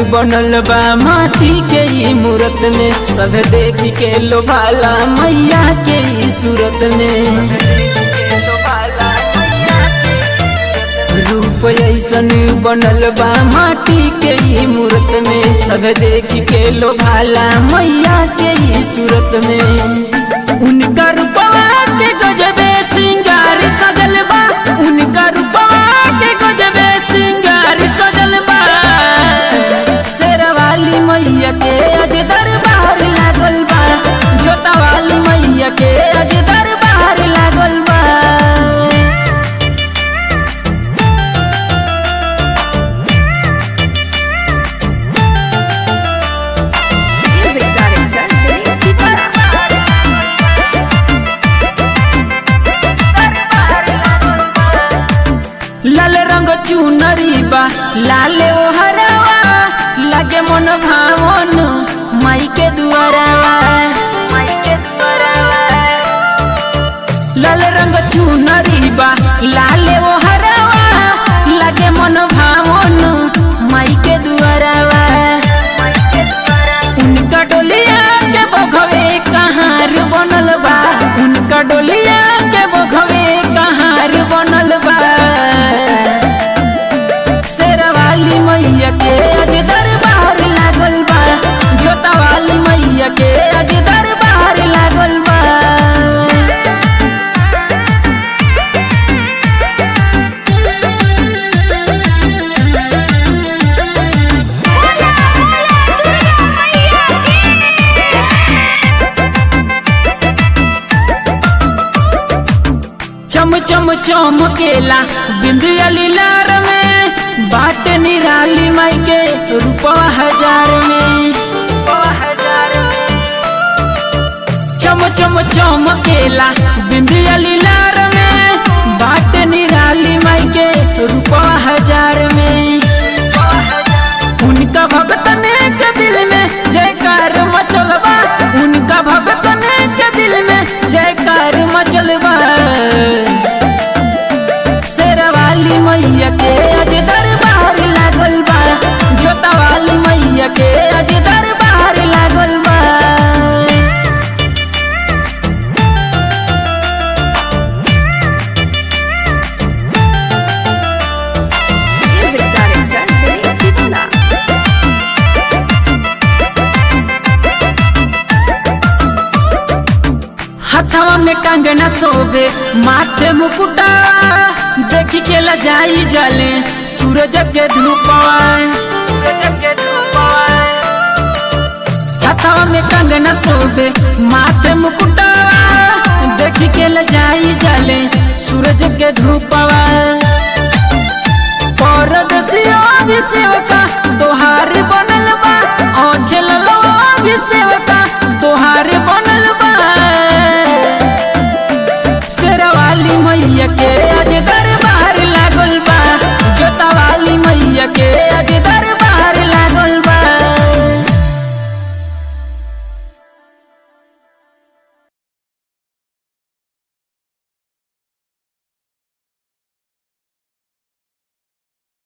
बनल बा माटी के ई मूरत में सब देख के लोभाला मैया के ई सूरत में रूप ऐसन बनल बा माटी के ई मूरत में सब देख के लोभाला मैया के ई सूरत में उनका रूपवा के गजबे सिंगार सजल बा उनका रूपवा के गजबे सिंगार सजल बा शेरवाली मैया के अज दरबार लागल बा जोतावाली मैया के अज दरबार लागल बा Music director Denise Tipara. लाल रंग चुनरी बा लाले ओ हरावा लगे मन भावन माई के दुआरावा लाल रंग चुनरी बा लाले ओ हरावा लगे मन भावन माई के दुआरावा उनका डोलिया के बघवे कहार बनल बा उनका डोलिया के बघवे कहार बनल बा शेरवाली मैया के अज दरबार लागल बा जोतावाली मैया के अज दरबार लागल बा Hola, hola, Durga Maiya चम चम चमकेला बिंदिया लीलार में बाट निराली माई के रूपवा हजार में चम चम चमकेला बिंदिया लीलार में बाट निराली माई के रूपवा हजार में उनका भगतन के दिल में जयकार मचलबा उनका भगतन के दिल में जयकार मचलबा शेरवाली मैया के अज दरबार लागल बा जोतावाली मैया के अज दरबार लागल बा Music director Denise Tipara. हथवा में कंगना सोबे माथे मुकुटा देख के लजाई जले सूरज के धूपवा हथवा में कंगना सोबे माथे मुकुटा देख के लजाई जले सूरज के धूपवा परदसियो भी सेवका तोहार बनल बा औछल भी सेवका तोहार बनल बा शेरवाली मैया के